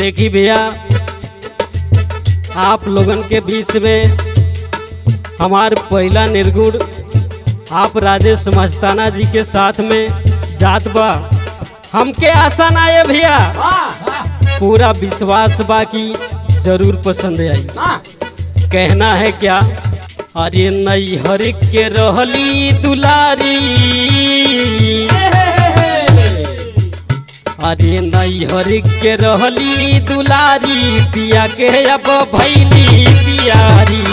देखी भैया आप लोगन के बीच में हमार पहला निर्गुण आप राजेश मस्ताना जी के साथ में जात बा हमके आशा ना है भैया पूरा विश्वास बा कि जरूर पसंद आई कहना है क्या अरे नैहर के रहली दुलारी अरे नैहर के रहली दुलारी पिया के अब भैली पियारी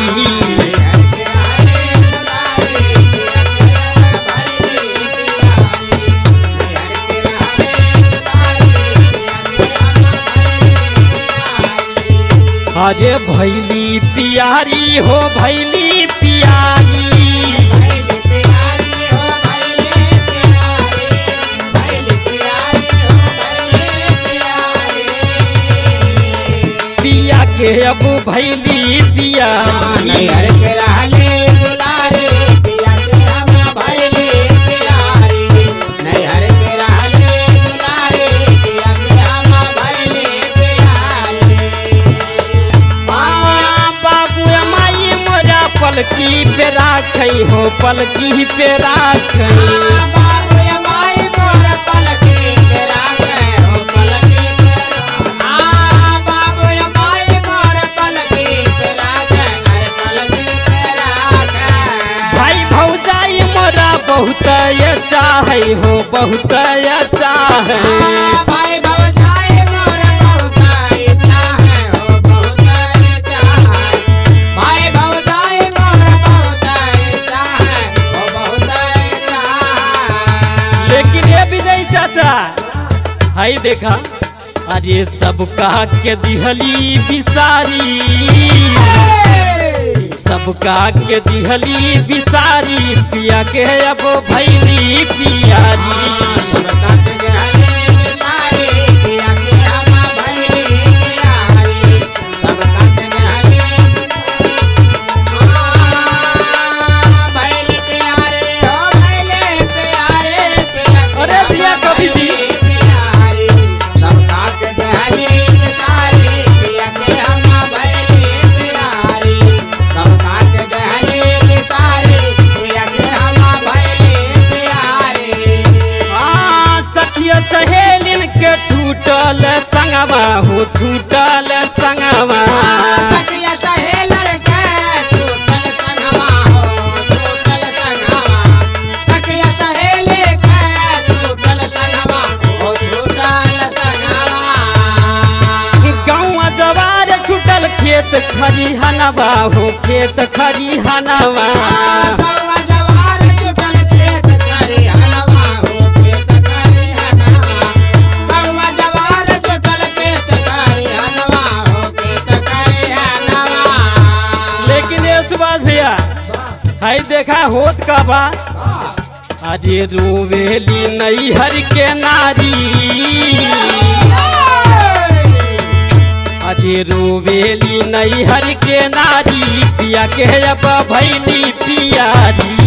अरे भैली पियारी हो भैली पियारी पिया के अब भैली पियारी आ, बाबू माई मोरा पलकी पे राखै हो पलकी पे राखै भाई भौजाई मोरा बहुत चाहे हो बहुत चाहे भाई भौजाई मोर बहुत इच्छा है हो बहुत इच्छा है भाई भौजाई मोर बहुत इच्छा है हो बहुत इच्छा है लेकिन ये विजय चाचा हाय देखा अरे सब कहा के दिहली बिसारी सब कहा के दिहली बिसारी पिया के अब भैली पियारी अरे भैया कभी भी आ, सखिया सहेलिन के छूटल संगवा हो छूटल संगवा गाँव जवार छूटल खेत खरिहनवा हो खेत खरिहनवा लेकिन ये सुभाष भैया हाय देखा होत का बा अरे रोवेली नैहर के नारी अरे रोवेली नैहर के नारी पिया के अब भैली पियारी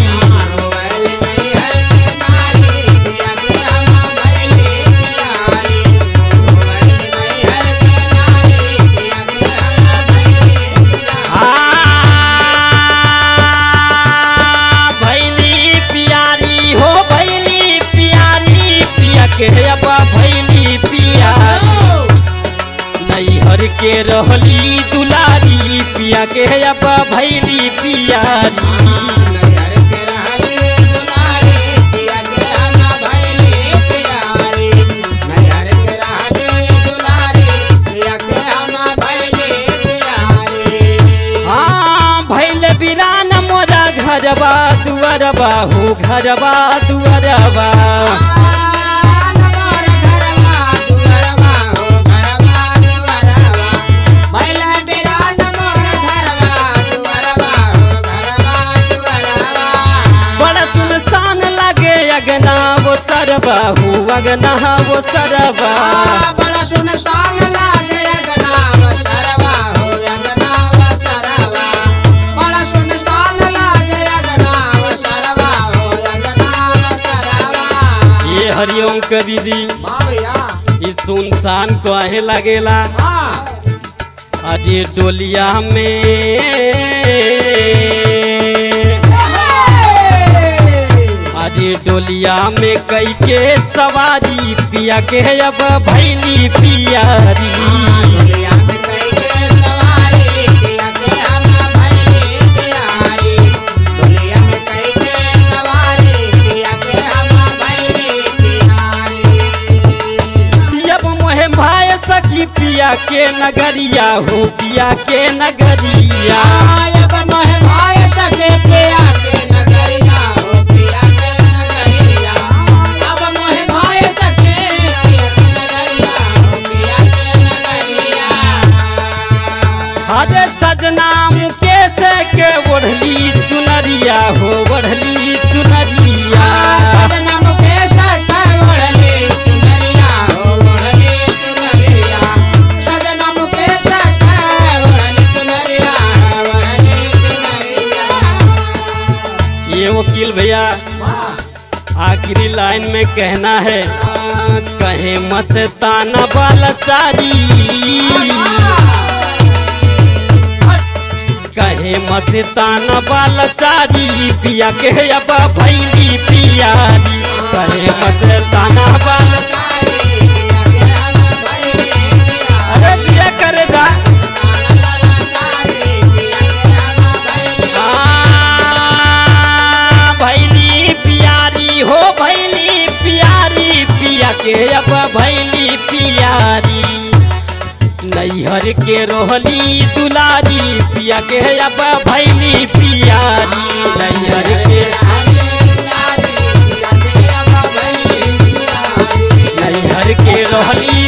आ, भैली पियारी हो भैली पियारी पिया के अब भैली पियारी नैहर के रहली दुलारी पिया के अब भैली पियारी हाँ भैल बिरान मोरा घरबा दुअरबा हो घरबा दुअरबा बड़ा सुनसान लगे अगना वो सरबा हो अगना वो सरबा बड़ा सुनसान लागे अगनाव सरवा हो अगनाव सरवा बड़ा सुनसान लागे अगनाव सरवा हो अगनाव सरवा ये हरिओम के दीदी वाह भैया इस सुन इंसान कहे लगेला हाँ अरे डोलिया में अरे डोलिया में कई के सवारी पिया के अब भैली पियारी दुनिया में कई के सवारी पिया के हम भइले प्यारी दुनिया में कई के सवारी पिया के हम भइले प्यारी अब मोहे भाई सखी पिया के नगरिया हो पिया के नगरिया आयब मोह भाई सके पिया के नगरिया हो पिया के नगरिया अब मोह भाई सके पिया के नगरिया हो पिया के नगरिया अरे सजना मुकेश के ओढ़ली चुनरिया हो ओढ़ली चुनरिया सजना मुकेश का ओढ़ले चुनरिया हो ओढ़ले चुनरिया सजना मुकेश का ओढ़ले चुनरिया ओढ़ले चुनरिया ये वकील भैया आखिरी लाइन में कहना है कहे मस्ताना बालचारी कहे मस्ताना बालचारी पिया के अब भैली पियारी कहे मस्ताना बाल अरे पिया करे जा आ, भैली पियारी हो भैली पियारी पिया के अब भैली पियारी नैहर के रोहली दुलारी पिया के अब भैली पियारी नैहर के नैहर के रोहली